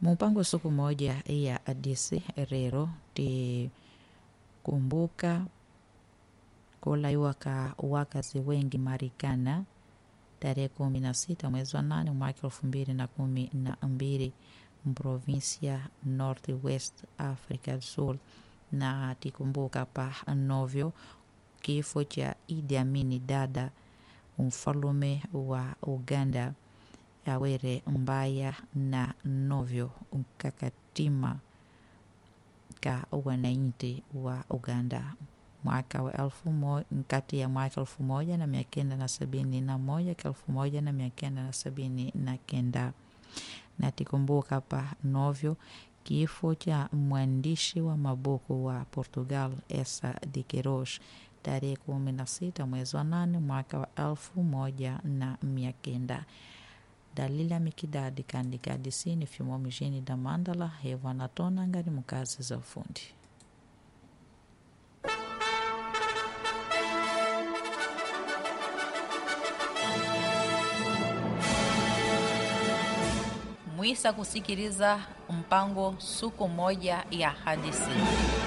mumpango siku moja ya adisi rero tikumbuka kulaiwa ka wakazi wengi Marikana tarehe kumi na sita mwezi wa nane mwaka elfu mbili na kumi na mbili mprovinsia North West Africa Sul, na tikumbuka pa novyo kifo cha Idi Amini Dada mfalume wa Uganda awere mbaya na novyo mkakatima ka wananchi wa Uganda mwaka wa elfu moja kati ya mwaka elfu moja na mia kenda na sabini na moja ka elfu moja na mia kenda na sabini na kenda na tikumbuka pa novyo kifo cha mwandishi wa mabuku wa Portugal Essa de Queiroz tarehe kumi na sita mwezi wa nane mwaka wa elfu moja na mia kenda dalila mikidadi kandika disini fimo mjini da Mandala hewa natona ngari mukazi za ufundi mwisa kusikiliza mpango suku moja ya hadithi